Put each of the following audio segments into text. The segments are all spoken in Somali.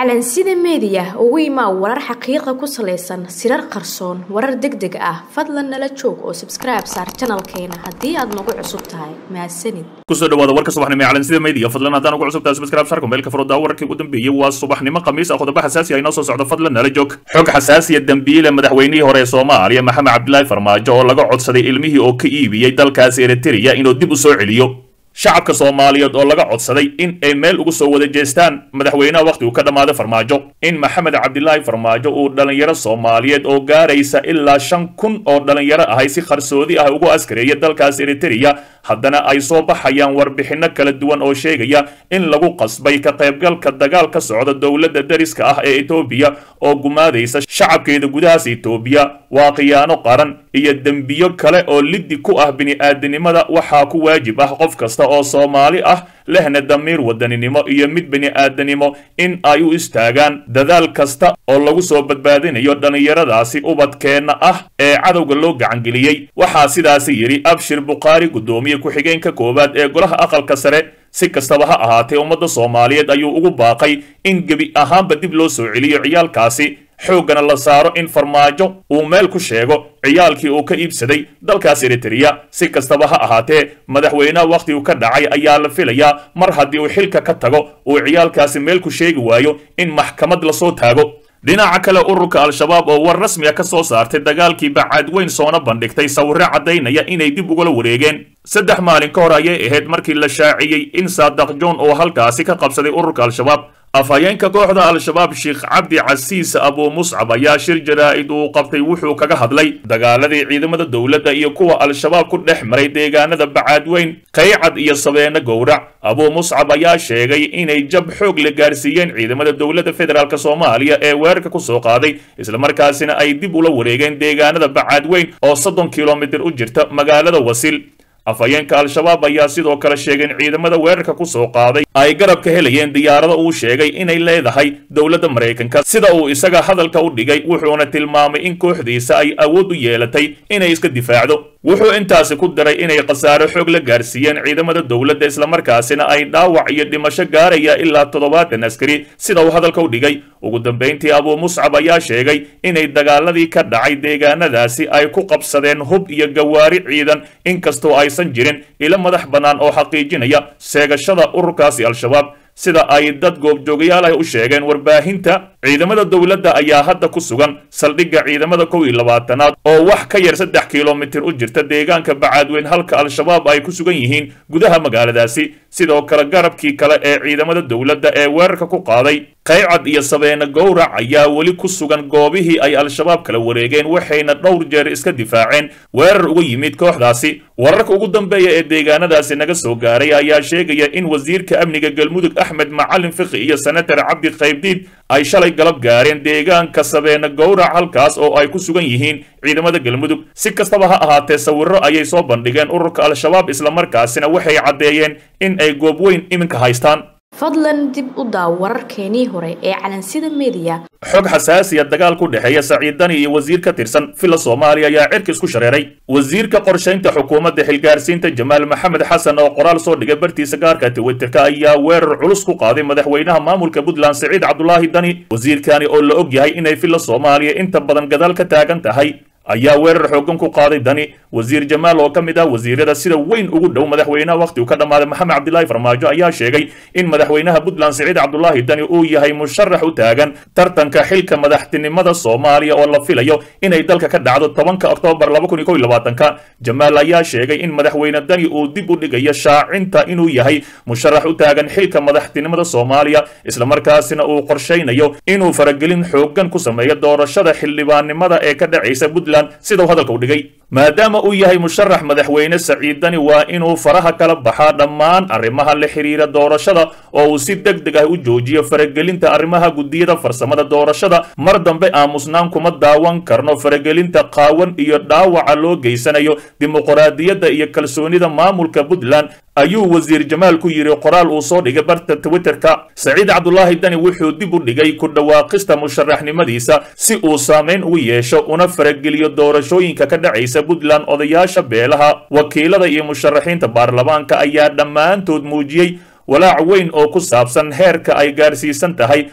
calansida meediya ugu imaa warar xaqiiqa ku salaysan sirar qarsoon warar deg deg ah fadlan nala joog oo sabskribe saar janalkeena haddii aad nagu cusub tahay mahadsanid kusoo dhawaada warka subaxnimo ee calansida media fadlan haddaan ugu cusub tahay subscribe sarka meelka furada wararkii ugu dambeeyey waa subaxnimo khamiis ah qodobo xasaasi ah inoo soo socdo fadlan nala joog xog xasaasiya dembiile madaxweynihii hore ee soomaaliya maxamed cabdilaahi farmaajo oo laga codsaday ilmihii oo ka iibiyey dalkaasi eritrea inuu dib u soo celiyo shacabka soomaaliyeed oo laga codsaday in ay meel ugu soo wada jeestaan madaxweynaha wakhti uu ka dhammaaday farmaajo in maxamed cabdilaahi farmaajo uu dhallinyaro soomaaliyeed oo gaaraysa ilaa shan kun oo dhallinyaro ahay si qarsoodi ah ugu askareeya dalkaas eritrea haddana ay soo baxayaan warbixinno kala duwan oo sheegaya in lagu qasbay ka qaybgalka dagaal ka socda dowladda dariska ah ee etoobiya oo gumaadaysa shacabkeeda gudahaas etoobiya waa khiyaano qaran iyo dembiyo kale oo liddi ku ah bini'aadanimada waxaa ku waajib ah qof kasta oo soomaali ah lehna damiir wadaninimo iyo mid bini'aadanimo in ay u istaagaan dadaal kasta oo lagu soo badbaadinayo dhallinyaradaasi ubadkeenna ah ee cadowga loo gacangeliyey waxaa sidaasi yidhi abshir bukhaari guddoomiye ku-xigeenka koowaad ee golaha aqalka sare si kastaba ha ahaatee ummadda soomaaliyeed ayuu ugu baaqay in gebi ahaanba dib loo soo celiyo ciyaalkaasi xooggana la saaro in farmaajo uu meel ku sheego ciyaalkii uu ka iibsaday dalkaas eritrea si kastaba ha ahaatee madaxweynaha wakhtigu ka dhacay ayaa la filayaa mar haddii uu xilka ka tago uu ciyaalkaasi meel ku sheegi waayo in maxkamad lasoo taago dhinaca kale ururka al-shabaab oo war rasmi a ka soo saartay dagaalkii bacaadweyn soona bandhigtay sawirro caddaynaya inay dib ugula wareegeen saddex maalin ka hor ayay ahayd markii la shaaciyey in saadaq john oo halkaasi ka qabsaday ururka al-shabaab afhayeenka kooxda al-shabaab sheekh cabdi casiis abuu muscab ayaa shir jaraa'id uu qabtay wuxuu kaga hadlay dagaaladii ciidamada dowladda iyo kuwa al-shabaab ku dhex maray deegaanada bacaadweyn kaycad iyo sabeene gowrac abuu muscab ayaa sheegay inay jab xoog la gaarsiiyeen ciidamada dowladda federaalk soomaaliya ee weerarka ku soo qaaday islamarkaasina ay dib ula wareegeen deegaanada bacaadweyn oo soddon kilomitir u jirta magaalada wasil afhayeenka al-shabaab ayaa sidoo kale sheegay in ciidamada weerarka ku soo qaaday ay garab ka helayeen diyaarado uu sheegay inay leedahay dowladda maraykanka sida uu isaga hadalka u dhigay wuxuuna tilmaamay in kooxdiisa ay awood u yeelatay inay iska difaacdo wuxuu intaasi ku daray inay khasaaro xoog la gaarsiiyeen ciidamada dowladda islamarkaasina ay dhaawac iyo dhimasho gaaraya ilaa toddobaatan askari sida uu hadalka u dhigay ugu dambayntii abuu muscab ayaa sheegay inay dagaaladii ka dhacay deegaanadaasi ay ku qabsadeen hub iyo gawaari ciidan inkastoo aysan jirin ilo madax bannaan oo xaqiijinaya seegashada ururkaasi al-shabaab sida ay dad goobjoogayaal ah u sheegeen warbaahinta ciidamada dowladda ayaa hadda ku sugan saldhigga ciidamada kow iyo labaatanaad oo wax ka yar saddex kilomitir u jirta deegaanka bacaadweyn halka al-shabaab ay ku sugan yihiin gudaha magaaladaasi sidoo kale garabkii kale ee ciidamada dowladda ee weerarka ku qaaday kaycad iyo sabeene gowrac ayaa weli ku sugan goobihii ay al-shabaab kala wareegeen waxayna dhowr jeer iska difaaceen weerar uga yimid kooxdaasi wararka ugu dambeeya ee deegaanadaasi naga soo gaaray ayaa sheegaya in wasiirka amniga galmudug axmed macalin fiqi iyo senatar cabdi qaybdiid ay shalay galab gaareen deegaanka sabeene gowrac halkaas oo ay ku sugan yihiin ciidamada galmudug si kastaba ha ahaatee sawirro ayay soo bandhigeen ururka al-shabaab islamarkaasina waxay caddeeyeen in ay goob weyn iminka haystaan fadlan dib u daaw wararkeenii hore ee calansida meediya xog xasaasiya dagaal ku dhexeeya saciid dani iyo wasiir ka tirsan villa soomaaliya ayaa cirka isku shareeray wasiirka qorshaynta xukuumadda xilgaarsiinta jamaal maxamed xasan oo qoraal soo dhigay bartiisa gaarka twitterka ayaa weerar culus ku qaaday madaxweynaha maamulka puntland saciid cabdulaahi dani wasiirkani oo la og yahay inay villa soomaaliya inta badan gadaal ka taagan tahay ayaa weerar xooggan ku qaaday dani wasiir jamaal oo ka mid ah wasiirada sida weyn ugu dhow madaxweynaha wakhtigu ka dhammaaday maxamed cabdilaahi farmaajo ayaa sheegay in madaxweynaha puntland siciid cabdulaahi dani uu yahay musharax u taagan tartanka xilka madaxtinimada soomaaliya oo la filayo inay dalka ka dhacdo tobanka oktoobar laba kun iyo kow iyo labaatanka jamaal ayaa sheegay in madaxweyne dani uu dib u dhigayo shaacinta inuu yahay musharax u taagan xilka madaxtinimada soomaaliya islamarkaasina uu qorshaynayo inuu faragelin xooggan ku sameeyo doorashada xildhibaannimada ee ka dhacaysa puntland sida uu hadalka u dhigay maadaama uu yahay musharax madaxweyne saciidani waa inuu faraha kala baxaa dhammaan arrimaha la xiriira doorashada oo uu si deg deg ah u joojiyo faragelinta arrimaha guddiyada farsamada doorashada mar dambe aamusnaan kuma daawan karno faragelinta qaawan iyo dhaawaca loo geysanayo dimuqraadiyadda iyo kalsoonida maamulka puntland ayuu wasiir jamaal ku yidhi qoraal uu soo dhigay barta twitterka saciid cabdulaahi dani wuxuu dib u dhigay ku dhawaaqista musharaxnimadiisa si uu saamayn ugu yeesho una farageliyo doorashooyinka ka dhacaysa puntland odayaasha beelaha wakiilada iyo musharaxiinta baarlamaanka ayaa dhammaantood muujiyey walaac weyn oo ku saabsan heerka ay gaarsiisan tahay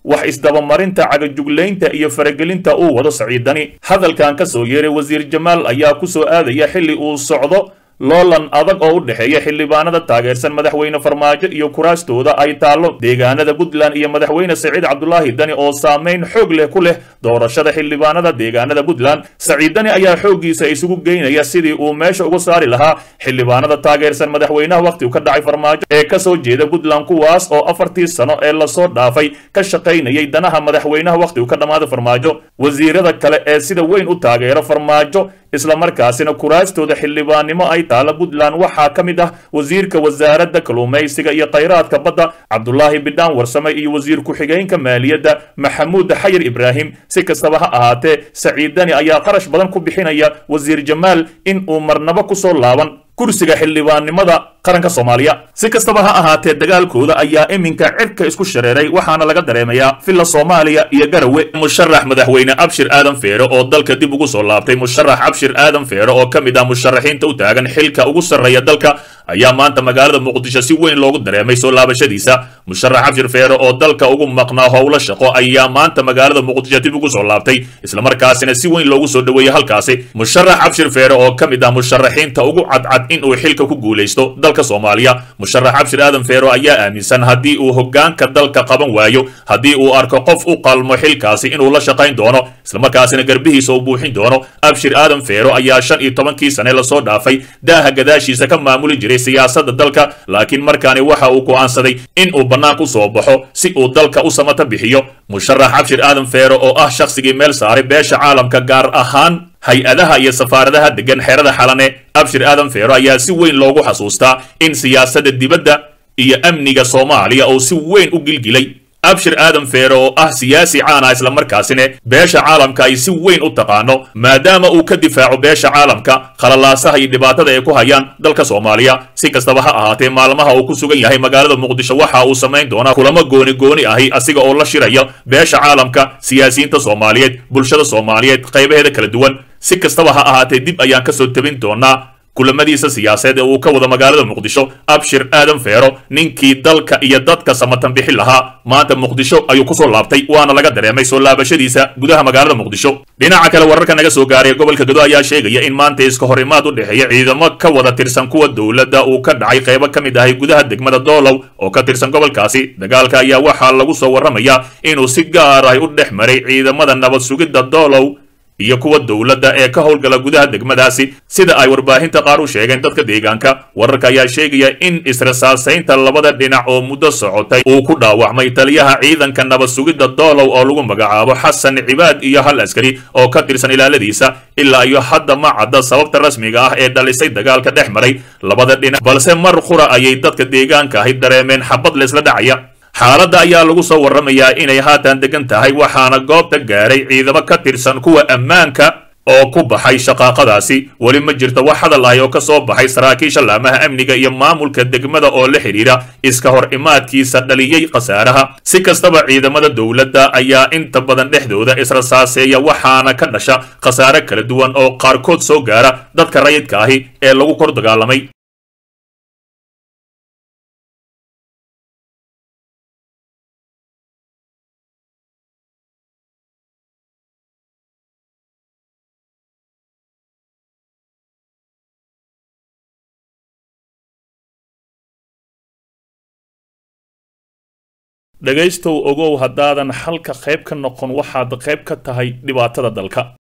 wax isdabamarinta cagajuglaynta iyo faragelinta uu wado saciidani hadalkan ka soo yeeray wasiir jamaal ayaa ku soo aadaya xilli uu socdo loolan adag oo u dhexeeya xildhibaanada taageersan madaxweyne farmaajo iyo kuraastooda ay taallo deegaanada puntland iyo madaxweyne saciid cabdulaahi dani oo saameyn xoog leh ku leh doorashada xildhibaanada deegaanada puntland saciid dani ayaa xooggiisa isugu geynaya sidii uu meesha uga saari lahaa xildhibaanada taageersan madaxweynaha wakhtigu ka dhacay farmaajo ee ka soo jeeda puntland kuwaas oo afartii sano ee lasoo dhaafay ka shaqaynayay danaha madaxweynaha wakhtigu ka dhammaaday farmaajo wasiirada kale ee sida weyn u taageera farmaajo islamarkaasina kuraastooda xildhibaannimo ay taala puntland waxaa ka mid ah wasiirka wasaaradda kalluumaysiga iyo khayraadka badda cabdulaahi bidhaan warsame iyo wasiir ku-xigeenka maaliyadda maxamuud xayir ibraahim si kastaba ha ahaatee saciidani ayaa qarash badan ku bixinaya wasiir jamaal in uu marnabo ku soo laaban kursiga xildhibaannimada qaranka soomaaliya si kastaba ha ahaatee dagaalkooda ayaa iminka cirka isku shareeray waxaana laga dareemayaa villa soomaaliya iyo garawe musharax madaxweyne abshir aadan feere oo dalka dib ugu soo laabtay musharax abshir aadan feere oo ka mid ah musharaxiinta u taagan xilka ugu sarreeya dalka ayaa maanta magaalada muqdisho si weyn loogu dareemay soo laabashadiisa musharax abshir feere oo dalka ugu maqnaa howlo shaqo ayaa maanta magaalada muqdisho dib ugu soo laabtay islamarkaasina si weyn loogu soo dhoweeyey halkaasi musharax abshir feere oo ka mid ah musharaxiinta ugu cadcad in uu xilka ku guulaysto dalka soomaaliya musharax abshir aadan feero ayaa aaminsan haddii uu hoggaanka dalka qaban waayo haddii uu arko qof u qalmo xilkaasi inuu la shaqayn doono islamarkaasina garbihiisa u buuxin doono abshir aadan feero ayaa shan iyo tobankii sane lasoo dhaafay daaha gadaashiisa ka maamuli jiray siyaasadda dalka laakiin markaani waxa uu go'aansaday in uu bannaan ku soo baxo si uu dalka u samata bixiyo musharax abshir aadan feero oo ah shakhsigii meel saaray beesha caalamka gaar ahaan hay-adaha iyo safaaradaha degan xeerada xalane abshir aadan feero ayaa si weyn loogu xasuustaa in siyaasadda dibadda iyo amniga soomaaliya uu si weyn u gilgilay abshir aadan feere oo ah siyaasi caana islamarkaasina beesha caalamka ay si weyn u taqaano maadaama uu ka difaaco beesha caalamka khalalaasaha iyo dhibaatada ay ku hayaan dalka soomaaliya si kastaba ha ahaatee maalmaha uu ku sugan yahay magaalada muqdisho waxa uu samayn doonaa kulamo gooni gooni ahi asiga oo la shiraya beesha caalamka siyaasiyiinta soomaaliyeed bulshada soomaaliyeed qaybaheeda kala duwan si kastaba ha ahaatee dib ayaan kasoo tabin doonaa kulamadiisa siyaasadeed ee uu ka wado magaalada muqdisho abshir aadan feero ninkii dalka iyo dadka samatan bixin lahaa maanta muqdisho ayuu kusoo laabtay waana laga dareemay soo laabashadiisa gudaha magaalada muqdisho dhinaca kale wararka naga soo gaaray gobolka gado ayaa sheegaya in maanta iska hor imaad u dhexeeya ciidamo ka wada tirsan kuwa dowladda uu ka dhacay qaybo ka mid ahay gudaha degmada doolow oo ka tirsan gobolkaasi dagaalka ayaa waxaa lagu soo warramayaa inuu si gaar ah u dhex maray ciidamada nabad sugidda doolow iyo kuwa dowladda ee ka howlgala gudaha degmadaasi sida ay warbaahinta qaar u sheegeen dadka deegaanka wararka ayaa sheegaya in israsaasaynta labada dhinac oo muddo socotay uu ku dhaawacmay taliyaha ciidanka nabad sugidda doolow oo lagu magacaabo xasan cibaad iyo hal askari oo ka tirsan ilaaladiisa ilaa iyo hadda ma cadda sababta rasmiga ah ee dhalisay dagaalka dhex maray labada dhinac balse mar qura ayay dadka deegaanka ahi dareemeen xabad leysla dhacaya xaaladda ayaa lagu soo warramayaa inay haatan degan tahay waxaana goobta gaaray ciidamo ka tirsan kuwa ammaanka oo ku baxay shaqaaqadaasi weli ma jirto wax hadal ahi oo ka soo baxay saraakiisha laamaha amniga iyo maamulka degmada oo la xidhiidha iska hor imaadkiisa dhaliyey khasaaraha si kastaba ciidamada dowladda ayaa inta badan dhexdooda israsaaseeya waxaana ka dhasha khasaare kala duwan oo qaarkood soo gaara dadka rayidka ahi ee lagu kor dagaalamay dhegaystow ogow haddaadan xalka qayb ka noqon waxaad qayb ka tahay dhibaatada dalka